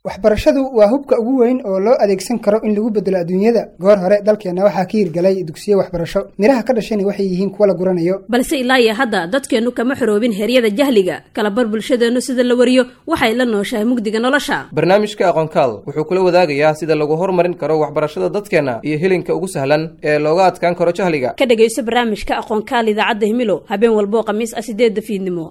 waxbarashadu waa hubka ugu weyn oo loo adeegsan karo in lagu bedelo adduunyada goor hore dalkeenna waxaa ka hirgalay dugsiyo waxbarasho midhaha ka dhashani waxay yihiin kuwa la guranayo balse ilaa iyo hadda dadkeennu kama xoroobin heryada jahliga kalabar bulshadeennu sida la wariyo waxay la nooshahay mugdiga nolosha barnaamijka aqoonkaal wuxuu kula wadaagayaa sida lagu horumarin karo waxbarashada dadkeenna iyo helinka ugu sahlan ee looga adkaan karo jahliga ka dhegayso barnaamijka aqoonkaal idaacadda himilo habeen walboo khamiis ah sideedda fiidnimo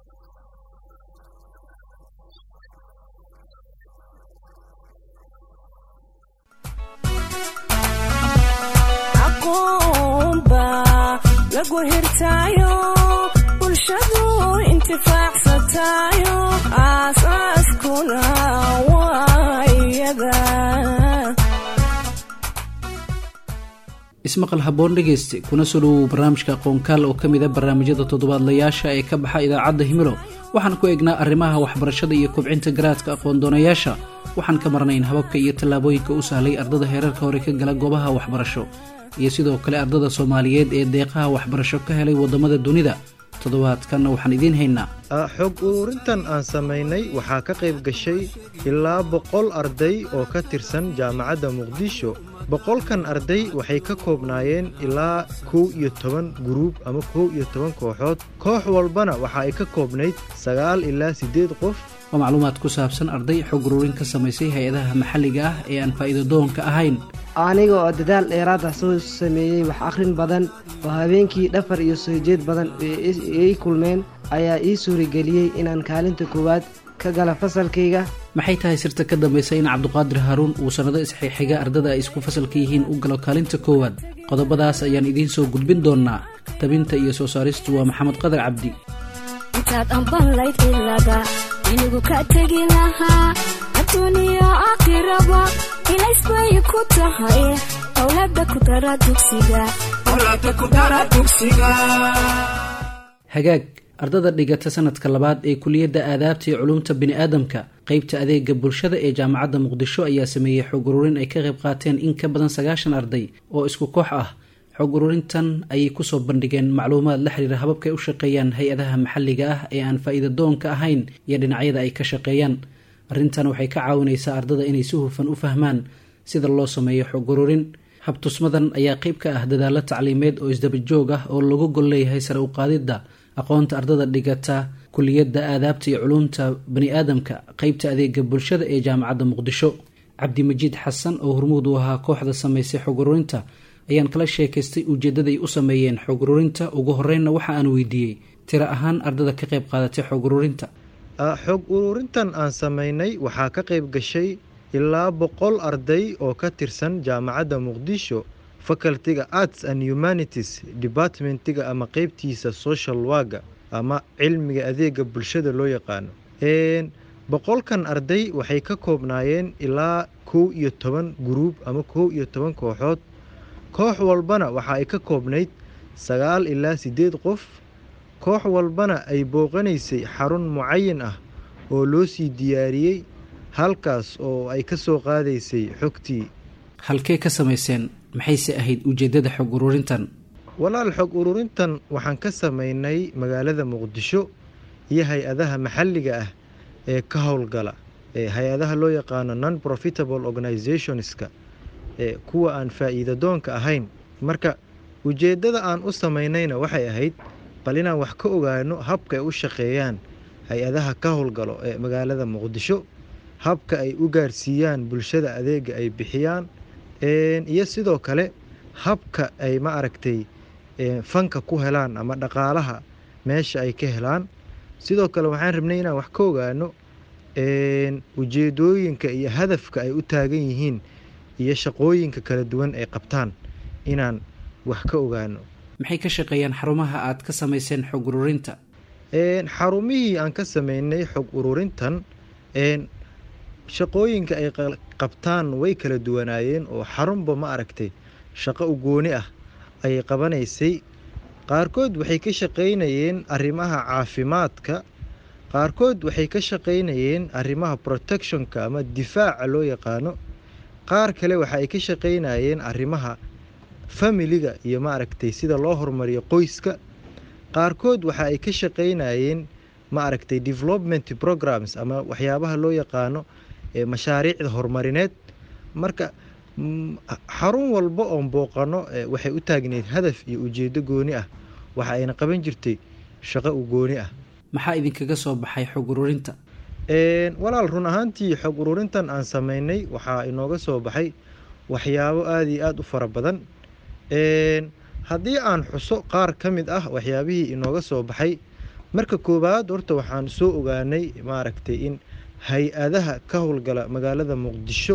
bulshadu intifaacsatayo aasaaskuna waayada ismaqal haboon dhegayste kuna soo dhowow barnaamijka aqoonkaal oo ka mid a barnaamijyada toddobaadlayaasha ee ka baxa idaacadda himilo waxaan ku eegnaa arrimaha waxbarashada iyo kobcinta garaadka aqoon-doonayaasha waxaan ka marnayn hababka iyo tallaabooyinka u sahlay ardada heerarka hore ka gala goobaha waxbarasho iyo sidoo kale ardada soomaaliyeed ee deeqaha waxbarasho ka helay waddamada dunida toddobaadkanna waxaan idiin haynaa xog ururintan aan samaynay waxaa ka qayb gashay ilaa boqol arday oo ka tirsan jaamacadda muqdisho boqolkan arday waxay ka koobnaayeen ilaa kow iyo toban guruub ama kow iyo toban kooxood koox walbana waxa ay ka koobnayd sagaal ilaa siddeed qof waa macluumaad ku saabsan arday xog ururin ka samaysay hay-adaha maxalliga ah ee aan faa'iido doonka ahayn aniga oo dadaal dheeraada soo sameeyey wax akhrin badan oo habeenkii dhafar iyo soo jeed badan ii kulmeen ayaa ii suurageliyey inaan kaalinta koowaad ka gala fasalkayga maxay tahay sirta ka dambaysa in cabduqaadir haaruun uu sannado isxixiga ardada ay isku fasalka yihiin u galo kaalinta koowaad qodobadaas ayaan idiin soo gudbin doonnaa tabinta iyo soo saaristu waa maxamed qadar cabdi intaad ambanlayd ilaga inigu ka tegi lahaa adduuniya aakhiraba ilaysbay ku tahay owlada ku dara dugsiga hagaag ardada dhigata sanadka labaad ee kuliyadda aadaabta iyo culumta bini'aadamka qeybta adeega bulshada ee jaamacadda muqdisho ayaa sameeyey xog ururin ay ka qayb qaateen in ka badan sagaashan arday oo isku koox ah xog ururintan ayay kusoo bandhigeen macluumaad la xiriira hababka ay u shaqeeyaan hay-adaha maxalliga ah ee aan faa'iida doonka ahayn iyo dhinacyada ay ka shaqeeyaan arrintan waxay ka caawinaysaa ardada inay si hufan u fahmaan sida loo sameeyo xog ururin habtusmadan ayaa qeyb ka ah dadaalo tacliimeed oo isdabajoog ah oo lagu gol leeyahay sare u qaadidda aqoonta ardada dhigata kuliyadda aadaabta iyo culumta bani-aadamka qeybta adeega bulshada ee jaamacadda muqdisho cabdimajiid xasan oo hormuud u ahaa kooxda samaysay xog ururinta ayaan kala sheekaystay ujeeddaday u sameeyeen xog ururinta ugu horeynna waxa aan weydiiyey tiro ahaan ardada ka qayb qaadatay xog ururinta xog ururintan aan samaynay waxaa ka qayb gashay ilaa boqol arday oo ka tirsan jaamacadda muqdisho facultiga arts and humanities departmentiga ama qeybtiisa social waga ama cilmiga adeega bulshada loo yaqaano boqolkan arday waxay ka koobnaayeen ilaa kow iyo toban guruub ama kow iyo toban kooxood koox walbana waxa ay ka koobnayd sagaal ilaa siddeed qof koox walbana ay booqanaysay xarun mucayin ah oo loo sii diyaariyey halkaas oo ay ka soo qaadaysay xogtii halkee ka samayseen maxayse ahayd ujeeddada xog ururintan walaal xog ururintan waxaan ka samaynay magaalada muqdisho iyo hay-adaha maxalliga ah ee ka howlgala ee hay-adaha loo yaqaano non profitable organizationska ee kuwa aan faa'iida doonka ahayn marka ujeeddada aan u samaynayna waxay ahayd bal inaan wax ka ogaano habka ay u shaqeeyaan hay-adaha ka howlgalo ee magaalada muqdisho habka ay u gaarsiiyaan bulshada adeega ay bixiyaan iyo sidoo kale habka ay ma aragtay fanka ku helaan ama dhaqaalaha meesha ay ka helaan sidoo kale waxaan rabnay inaan wax ka ogaano ujeedooyinka iyo hadafka ay u taagan yihiin iyo shaqooyinka kala duwan ay qabtaan inaan wax ka ogaano maxay ka shaqeeyaan xarumaha aad ka samayseen xog ururinta xarumihii aan ka sameynay xog ururintan shaqooyinka ay qabtaan way kala duwanaayeen oo xarunba ma aragtay shaqo u gooni ah ayay qabanaysay qaarkood waxay ka shaqaynayeen arrimaha caafimaadka qaarkood waxay ka shaqaynayeen arrimaha protectionka ama difaaca loo yaqaano qaar kale waxa ay ka shaqaynayeen arrimaha familiga iyo maaragtay sida loo horumariyo qoyska qaarkood waxa ay ka shaqaynayeen maaragtay development programs ama waxyaabaha loo yaqaano mashaariicda horumarineed marka xarun walba oon booqano waxay u taagneyd hadaf iyo ujeedo gooni ah waxa ayna qaban jirtay shaqo u gooni ah maxaa idinkaga soo baxay xog ururinta walaal run ahaantii xog ururintan aan sameynay waxaa inooga soo baxay waxyaabo aada iyo aada u fara badan haddii aan xuso qaar ka mid ah waxyaabihii inooga soo baxay marka koowaad horta waxaan soo ogaanay maaragtay in hay-adaha ka howlgala magaalada muqdisho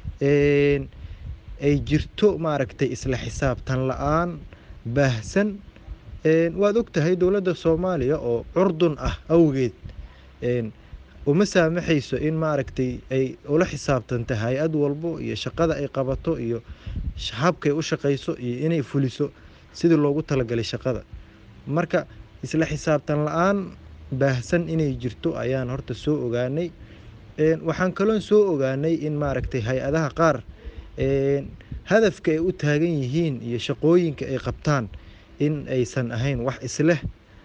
ay jirto maaragtay isla xisaabtan la-aan baahsan waad og tahay dowladda soomaaliya oo curdun ah awgeed uma saamaxayso in maaragtay ay ula xisaabtanta hay-ad walbo iyo shaqada ay qabato iyo habkay u shaqayso iyo inay fuliso sidii loogu talagalay shaqada marka isla xisaabtan la-aan baahsan inay jirto ayaan horta soo ogaanay waxaan kaloon soo ogaanay in maaragtay hay-adaha qaar hadafka ay u taagan yihiin iyo shaqooyinka ay qabtaan in aysan ahayn wax isleh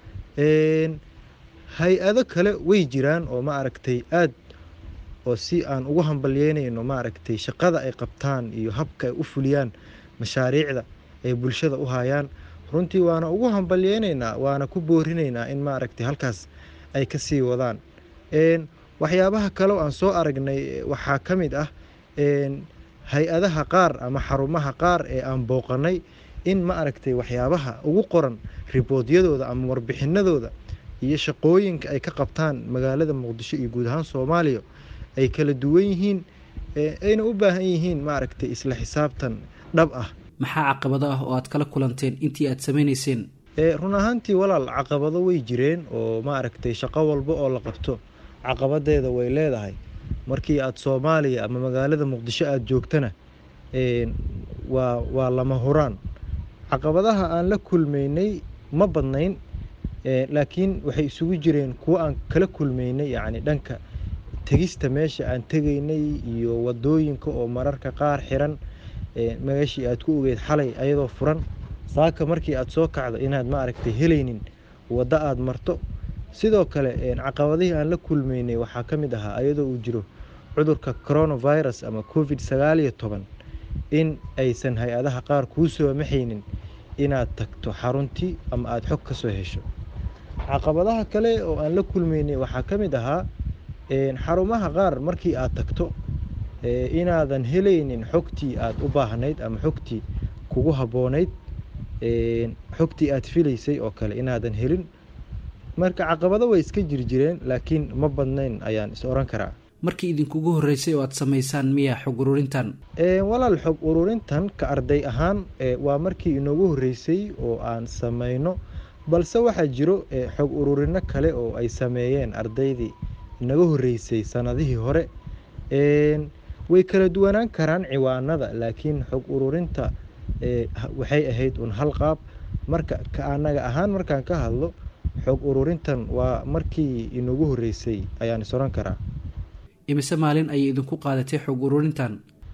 hay-ado kale way jiraan oo maaragtay aad oo si aan ugu hambalyeynayno maaragtay shaqada ay qabtaan iyo habka ay u fuliyaan mashaariicda ay bulshada u hayaan runtii waana ugu hambalyeynaynaa waana ku boorinaynaa in maaragtay halkaas ay ka sii wadaan waxyaabaha kaleo aan soo aragnay waxaa ka mid ah hay-adaha qaar ama xarumaha qaar ee aan booqanay in ma aragtay waxyaabaha ugu qoran riboodyadooda ama warbixinadooda iyo shaqooyinka ay ka qabtaan magaalada muqdisho iyo guud ahaan soomaaliya ay kala duwan yihiin ayna u baahan yihiin maaragtay isla xisaabtan dhab ah maxaa caqabado ah oo aad kala kulanteen intii aad sameynayseen run ahaantii walaal caqabado way jireen oo maaragtay shaqo walba oo la qabto caqabadeeda way leedahay markii aada soomaaliya ama magaalada muqdisho aada joogtana waa waa lama huraan caqabadaha aan la kulmaynay ma badnayn laakiin waxay isugu jireen kuwo aan kala kulmaynay yacni dhanka tegista meesha aan tegaynay iyo wadooyinka oo mararka qaar xiran meeshii aad ku ogeyd xalay ayadoo furan saaka markii aada soo kacdo inaad maaragtay helaynin waddo aada marto sidoo kale caqabadihii aan la kulmaynay waxaa ka mid ahaa ayadoo uu jiro cudurka coronavirus ama covid sagaal iyo toban in aysan hay-adaha qaar kuu soomaxaynin inaad tagto xaruntii ama aada xog ka soo hesho caqabadaha kale oo aan la kulmaynay waxaa ka mid ahaa xarumaha qaar markii aad tagto inaadan helaynin xogtii aada u baahnayd ama xogtii kugu habboonayd xogtii aada filaysay oo kale inaadan helin marka caqabado way iska jirjireen laakiin ma badnayn ayaan is oran karaa markii idinkugu horreysay oo aad samaysaan miyaa xog ururintan walaal xog ururintan ka arday ahaan waa markii inoogu horreysay oo aan samayno balse waxaa jiro xog ururino kale oo ay sameeyeen ardaydii inaga horreysay sanadihii hore way kala duwanaan karaan ciwaanada laakiin xog ururinta waxay ahayd un hal qaab marka ka anaga ahaan markaan ka hadlo xog ururintan waa markii inagu horreysay ayaan is oran karaa imise maalin ayay idinku qaadatay xog ururintan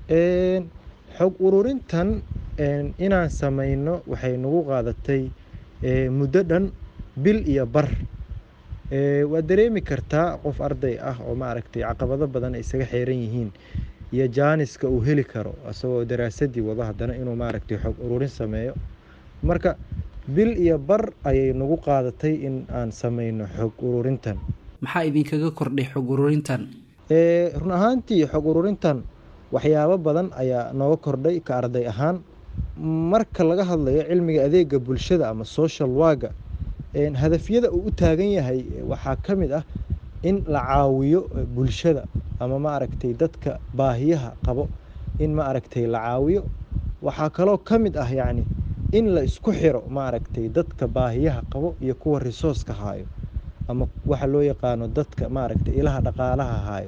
xog ururintan inaan samayno waxay nagu qaadatay muddo dhan bil iyo bar waad dareemi kartaa qof arday ah oo maaragtay caqabado badan ay isaga xeeran yihiin iyo jaaniska uu heli karo isagoo daraasadii wado haddana inuu maaragtay xog ururin sameeyo marka bil iyo bar ayay nagu qaadatay in aan samayno xog ururintan maxaa idinkaga kordhay xog ururintan run ahaantii xog ururintan waxyaabo badan ayaa nooga kordhay ka arday ahaan marka laga hadlayo cilmiga adeega bulshada ama social waga hadafyada uu u taagan yahay waxaa ka mid ah in la caawiyo bulshada ama maaragtay dadka baahiyaha qabo in maaragtay la caawiyo waxaa kaloo ka mid ah yacni in la isku xiro maaragtay dadka baahiyaha qabo iyo kuwa risooska haayo ama waxa loo yaqaano dadka maaragtay ilaha dhaqaalaha haayo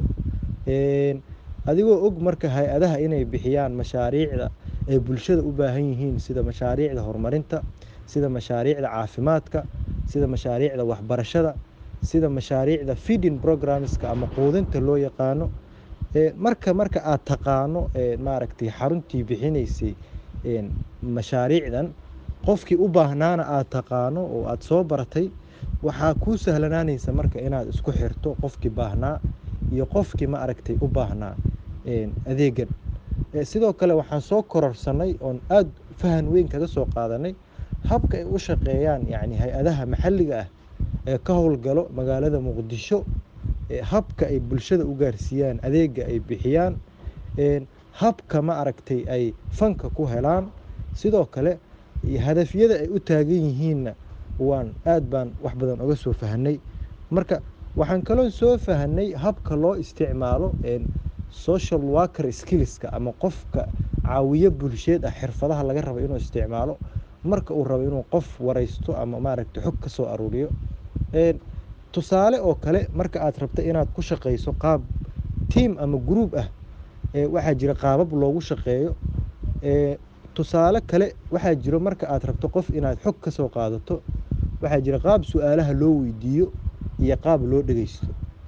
adigoo og marka hay-adaha inay bixiyaan mashaariicda ay bulshada u baahan yihiin sida mashaariicda horumarinta sida mashaariicda caafimaadka sida mashaariicda waxbarashada sida mashaariicda feeding programmeska ama quudinta loo yaqaano marka marka aad taqaano maaragtay xaruntii bixinaysay mashaariicdan qofkii u baahnaana aad taqaano oo aada soo baratay waxaa kuu sahlanaanaysa marka inaad isku xirto qofkii baahnaa iyo qofkii ma aragtay u baahnaa adeegan sidoo kale waxaan soo kororsanay oon aada fahan weyn kaga soo qaadanay habka ay u shaqeeyaan yacni hay-adaha maxalliga ah ee ka howlgalo magaalada muqdisho habka ay bulshada u gaarsiiyaan adeega ay bixiyaan habka ma aragtay ay fanka ku helaan sidoo kale hadafyada ay u taagan yihiinna waan aad baan wax badan oga soo fahanay marka waxaan kaloo soo fahanay habka loo isticmaalo social worker skillska ama qofka caawiyo bulsheed ah xirfadaha laga rabo inuu isticmaalo marka uu rabo inuu qof waraysto ama maaragtay xog ka soo aruuriyo tusaale oo kale marka aad rabta inaad ku shaqayso qaab tiam ama group ah waxaa jira qaabab loogu shaqeeyo tusaale kale waxaa jiro marka aad rabto qof inaad xog ka soo qaadato waxaa jira qaab su-aalaha loo weydiiyo iyo qaab loo dhegeysto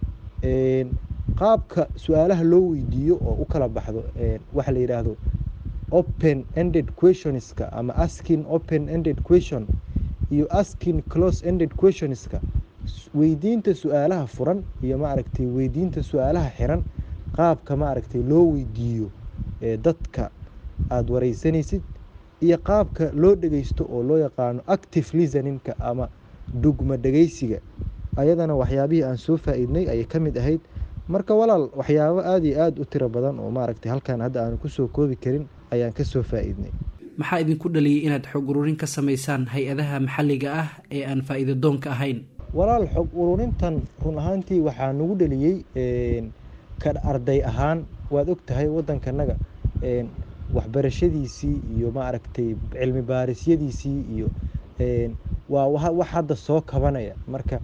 qaabka su-aalaha loo weydiiyo oo u kala baxdo waxa la yidhaahdo open ended questionska ama asking open ended question iyo asking close ended questionska weydiinta su-aalaha furan iyo maaragtay weydiinta su-aalaha xiran qaabka maaragtay loo weydiiyo dadka aada wareysanaysid iyo qaabka loo dhegeysto oo loo yaqaano active listeningka ama dhugma dhegeysiga ayadana waxyaabihii aan soo faa-iidnay ayay ka mid ahayd marka walaal waxyaabo aada iyo aada u tiro badan oo maaragtay halkan hadda aanu kusoo koobi karin ayaan ka soo faa-iidnay maxaa idinku dhaliyay inaad xog ururin ka samaysaan hay-adaha maxalliga ah ee aan faa-iido doonka ahayn walaal xog ururintan run ahaantii waxaa nagu dhaliyey ka arday ahaan waad og tahay waddankanaga waxbarashadiisii iyo maaragtay cilmi baarisyadiisii iyo waa wax hadda soo kabanaya marka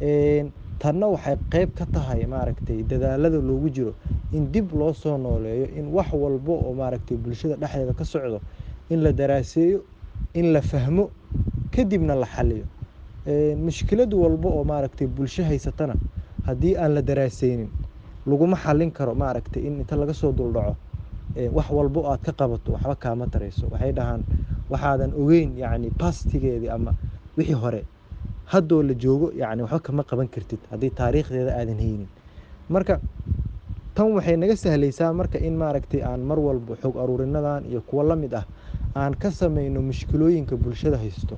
tanna waxay qeyb ka tahay maaragtay dadaalada loogu jiro in dib loo soo nooleeyo in wax walbo oo maaragtay bulshada dhexdeeda ka socdo in la daraaseeyo in la fahmo kadibna la xaliyo mushkilad walbo oo maaragtay bulsho haysatana haddii aan la daraaseynin laguma xalin karo maaragtay in inta laga soo duldhaco wax walbo aad ka qabato waxba kaama tarayso waxay dhahaan waxaadan ogeyn yacni bastigeedii ama wixii hore haddoo la joogo yacni waxba kama qaban kartid haddii taariikhdeeda aadan haynin marka tan waxay naga sahlaysaa marka in maaragtay aan mar walba xog aruurinadan iyo kuwo la mid ah aan ka sameyno mushkilooyinka bulshada haysto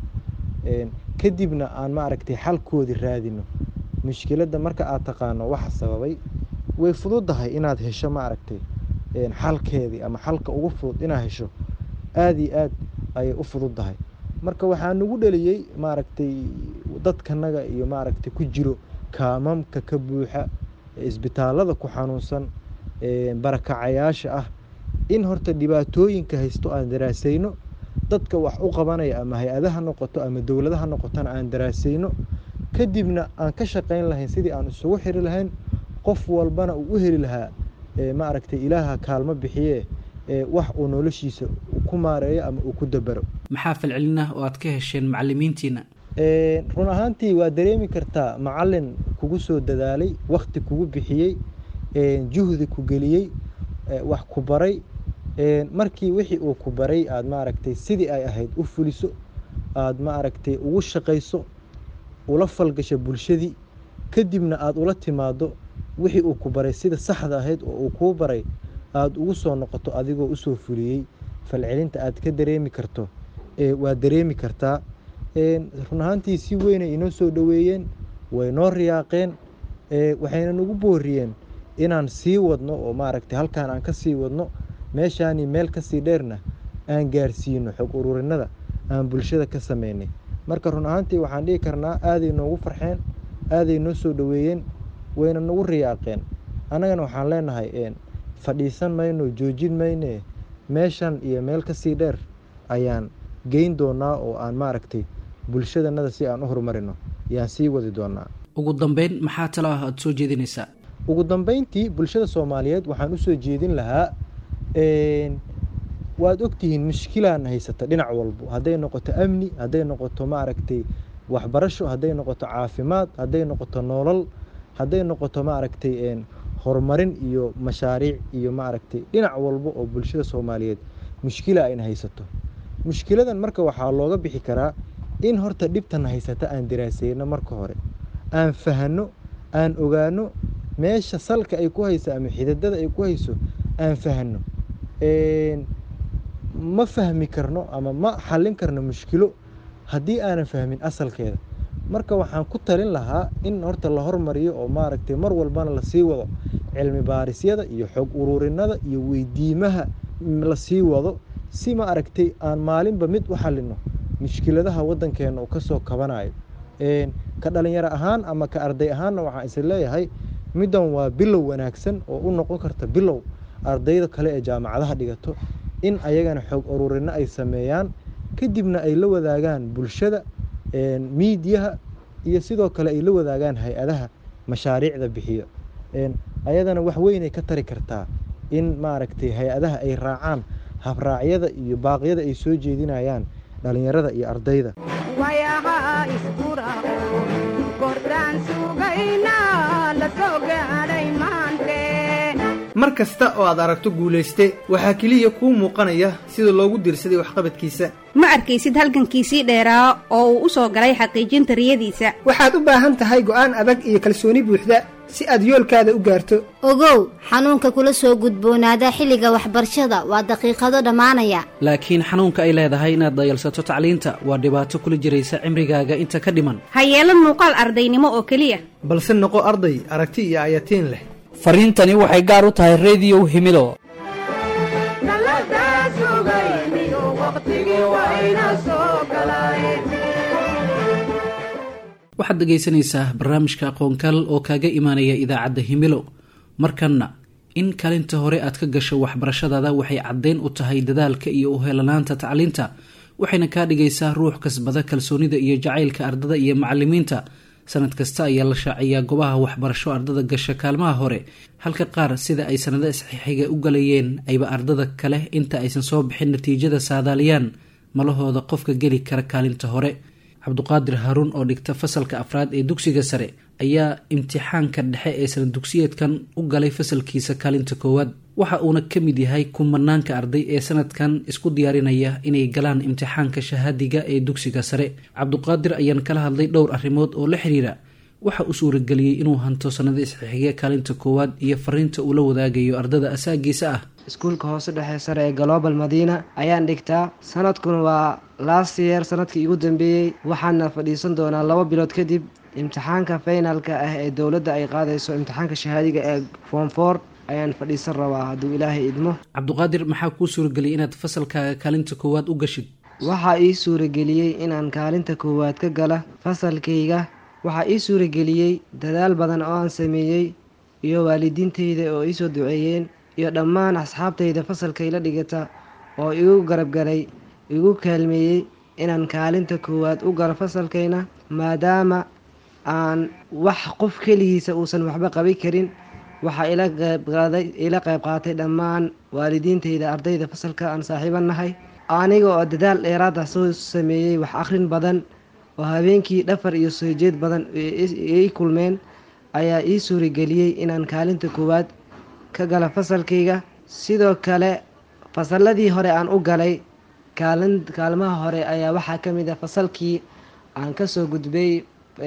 kadibna aan maaragtay xalkoodii raadino mushkiladda marka aad taqaano waxa sababay way fududahay inaad hesho maaragtay xalkeedii ama xalka ugu fudud inaad hesho aada iyo aad ayay u fududdahay marka waxaa nagu dhaliyey maaragtay dadkanaga iyo maaragtay ku jiro kaamamka ka buuxa isbitaalada ku xanuunsan barakacayaasha ah in horta dhibaatooyinka haysto aan daraasayno dadka wax u qabanaya ama hay-adaha noqoto ama dowladaha noqotona aan daraasayno kadibna aan ka shaqayn lahayn sidii aan isugu xiri lahayn qof walbana uu u heli lahaa maaragtay ilaaha kaalmo bixiye wax uu noloshiisa ku maareeyo ama uu ku dabaro maxaa falcelin ah oo aad ka hesheen macalimiintiina run ahaantii waa dareemi kartaa macalin kugu soo dadaalay wakti kugu bixiyey juhdi ku geliyey wax ku baray markii wixii uu ku baray aada maaragtay sidii ay ahayd u fuliso aada maaragtay ugu shaqayso ula falgasho bulshadii kadibna aada ula timaado wixii uu ku baray sida saxda ahayd oo uu kuu baray aada ugu soo noqoto adigoo usoo fuliyey falcelinta aad ka dareemi karto waa dareemi kartaa run ahaantii si weynay inoo soo dhoweeyeen way noo riyaaqeen waxayna nagu booriyeen inaan sii wadno oo maaragtay halkaan aan ka sii wadno meeshaani meel kasii dheerna aan gaarsiino xog ururinada aan bulshada ka sameynay marka run ahaantii waxaan dhihi karnaa aaday noogu farxeen aaday noo soo dhoweeyeen wayna nagu riyaaqeen annagana waxaan leenahay fadhiisan mayno joojin mayne meeshan iyo meel kasii dheer ayaan geyn doonaa oo aan maaragtay bulshadanada si aan u horumarino ayaan sii wadi doonaa ugu dambeyn maxaa talo ah aada soo jeedinaysaa ugu dambeyntii bulshada soomaaliyeed waxaan usoo jeedin lahaa waad ogtihiin mushkilaan haysata dhinac walbo hadday noqoto amni hadday noqoto maaragtay waxbarasho hadday noqoto caafimaad hadday noqoto nolol hadday noqoto maaragtay horumarin iyo mashaariic iyo maaragtay dhinac walbo oo bulshada soomaaliyeed mushkila ayna haysato mushkiladan marka waxaa looga bixi karaa in horta dhibtan haysata aan daraaseyno marka hore aan fahano aan ogaano meesha salka ay ku hayso ama xididada ay ku hayso aan fahno ma fahmi karno ama ma xallin karno mushkilo haddii aanan fahmin asalkeeda marka waxaan ku talin lahaa in horta la hormariyo oo maaragtay mar walbana lasii wado cilmi baarisyada iyo xog ururinada iyo weydiimaha lasii wado si ma aragtay aan maalinba mid u xalino mushkiladaha waddankeena uu kasoo kabanayo ka dhalinyaro ahaan ama ka arday ahaanna waxaan is leeyahay middan waa bilow wanaagsan oo u noqon karta bilow ardayda kale ee jaamacadaha dhigato in ayagana xog ururino ay sameeyaan kadibna ay la wadaagaan bulshada miidiyaha iyo sidoo kale ay la wadaagaan hay-adaha mashaariicda bixiyo ayadana wax weynay ka tari kartaa in maaragtay hay-adaha ay raacaan habraacyada iyo baaqyada ay soo jeedinayaan dhalinyarada iyo ardayda mar kasta oo aad aragto guulayste waxaa keliya kuu muuqanaya sida loogu dirsaday waxqabadkiisa ma arkaysid halgankiisii dheeraa oo uu u soo galay xaqiijinta riyadiisa waxaad u baahan tahay go'aan adag iyo kalsooni buuxda si aad yoolkaada u gaarto ogow xanuunka kula soo gudboonaada xilliga waxbarashada waa daqiiqado dhammaanaya laakiin xanuunka ay leedahay inaad dayalsato tacliinta waa dhibaato kula jiraysa cimrigaaga inta ka dhiman ha yeelan muuqaal ardaynimo oo keliya balse noqo arday aragti iyo ayatiin leh fariintani waxay gaar u tahay rediyow himido waxaad dhegaysanaysaa barnaamijka aqoonkaal oo kaaga imaanaya idaacadda himilo markanna in kaalinta hore aad ka gasho waxbarashadaada waxay caddeyn u tahay dadaalka iyo uhelanaanta tacliinta waxayna kaa dhigaysaa ruux kasbada kalsoonida iyo jacaylka ardada iyo macalimiinta sanad kasta ayaa la shaaciyaa goobaha waxbarasho ardada gasha kaalmaha hore halka qaar sida ay sanado isxixiga u galayeen ayba ardada kale inta aysan soo bixin natiijada saadaaliyaan malahooda qofka geli kara kaalinta hore cabduqaadir haaruun oo dhigta fasalka afraad ee dugsiga sare ayaa imtixaanka dhexe ee sanad dugsiyeedkan u galay fasalkiisa kaalinta koowaad waxa uuna ka mid yahay kumanaanka arday ee sanadkan isku diyaarinaya inay galaan imtixaanka shahaadiga ee dugsiga sare cabduqaadir ayaan kala hadlay dhowr arrimood oo la xiriira waxa uu suurageliyey inuu hanto sanado isxixiga kaalinta koowaad iyo fariinta uu la wadaagayo ardada asaagiisa ah iskuulka hoose dhexe sare ee global madiina ayaan dhigtaa sanadkuna waa last year sanadkii igu dambeeyey waxaana fadhiisan doonaa laba bilood kadib imtixaanka finalka ah ee dowladda ay qaadayso imtixaanka shahaadiga ee form for ayaan fadhiisan rabaa hadduu ilaahay idmo cabduqaadir maxaa kuu suurageliyay inaad fasalkaaga kaalinta koowaad u gashid waxaa ii suurageliyey inaan kaalinta koowaad ka gala fasalkayga waxaa ii suurageliyey dadaal badan oo aan sameeyey iyo waalidiintayda oo iisoo duceeyeen iyo dhammaan asxaabtayda fasalkayla dhigata oo igu garabgalay igu kaalmeeyey inaan kaalinta koowaad u galo fasalkayna maadaama aan wax qof keligiisa uusan waxba qabi karin waxaa ila qeybqaaday ila qayb qaatay dhammaan waalidiintayda ardayda fasalka aan saaxiiban nahay aniga oo dadaal dheeraada soo sameeyey wax akhrin badan oo habeenkii dhafar iyo soo jeed badan ii kulmeen ayaa ii suurageliyey inaan kaalinta koowaad ka gala fasalkayga sidoo kale fasalladii hore aan u galay kaalin kaalmaha hore ayaa waxaa ka mid ah fasalkii aan kasoo gudbay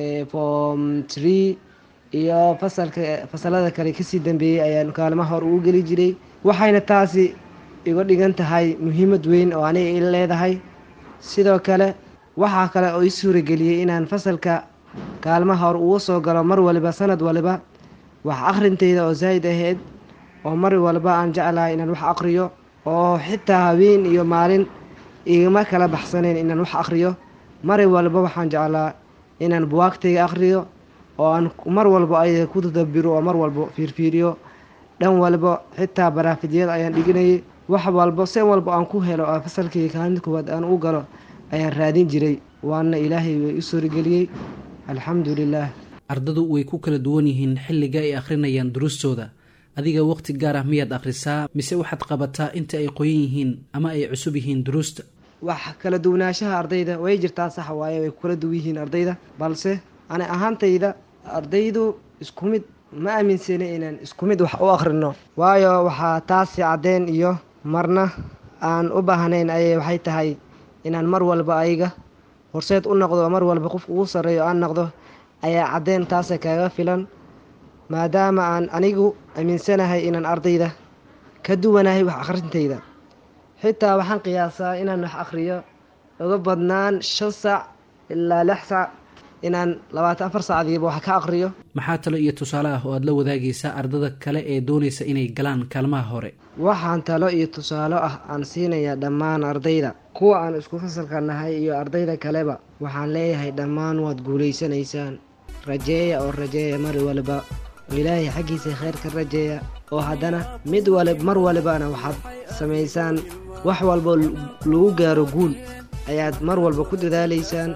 form tree iyo fasalka fasalada kale kasii dambeeyey ayaan kaalmaha hore ugu geli jiray waxayna taasi iga dhigan tahay muhiimad weyn oo aniga i leedahay sidoo kale waxaa kale oo ii suurageliyey inaan fasalka kaalmaha hore uga soo galo mar waliba sanad waliba wax akhrintayda oo zaa'id ahayd oo mar walba aan jeclahay inaan wax aqriyo oo xitaa habeen iyo maalin igama kala baxsanayn inaan wax aqriyo mar walba waxaan jeclaa inaan buwaagtayga aqriyo oo aan mar walba ayaga ku tadabiro oo mar walba fiirfiiriyo dhan walba xitaa baraafidyada ayaan dhiginayay wax walba si walba aan ku helo oo fasalkayga kaalinta koowaad aan u galo ayaan raadin jiray waana ilaahay way u suurageliyey alxamdu lilaah ardadu way ku kala duwan yihiin xilliga ay akhrinayaan duruustooda adiga waqti gaar ah miyaad akhrisaa mise waxaad qabataa inta ay qoyan yihiin ama ay cusub yihiin duruusta wax kala duwanaanshaha ardayda way jirtaa sax waaye way ku kala duwan yihiin ardayda balse ani ahaantayda ardaydu isku mid ma aaminsana inaan isku mid wax u akhrino waayo waxaa taasi caddeen iyo marna aan u baahnayn ayay waxay tahay inaan mar walba ayaga horseed u noqdo oo mar walba qofka ugu sarreeyo aan noqdo ayaa caddeen taasa kaaga filan maadaama aan anigu aaminsanahay inaan ardayda ka duwanahay wax akhrintayda xitaa waxaan qiyaasaa inaan wax akhriyo uga badnaan shan saac ilaa lix saac inaan labaatan afar saacdiiba wax ka akhriyo maxaa talo iyo tusaale ah oo aad la wadaagaysaa ardada kale ee doonaysa inay galaan kaalmaha hore waxaan talo iyo tusaale ah aan siinayaa dhammaan ardayda kuwa aan isku fasalka nahay iyo ardayda kaleba waxaan leeyahay dhammaan waad guulaysanaysaan rajeeya oo rajeeya mar waliba oo ilaahay xaggiisa khayr ka rajeeya oo haddana mid wali mar walibana waxaad samaysaan wax walboo lagu gaaro guul ayaad mar walba ku dadaalaysaan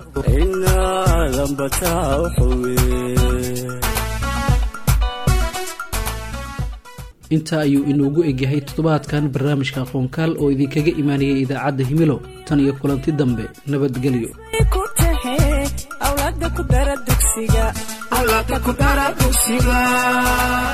intaa ayuu inoogu egyahay toddobaadkan barnaamijka aqoonkaal oo idinkaga imaanayay idaacadda himilo tan iyo kulanti dambe nabadgelyo awlaada ku dara dugsiga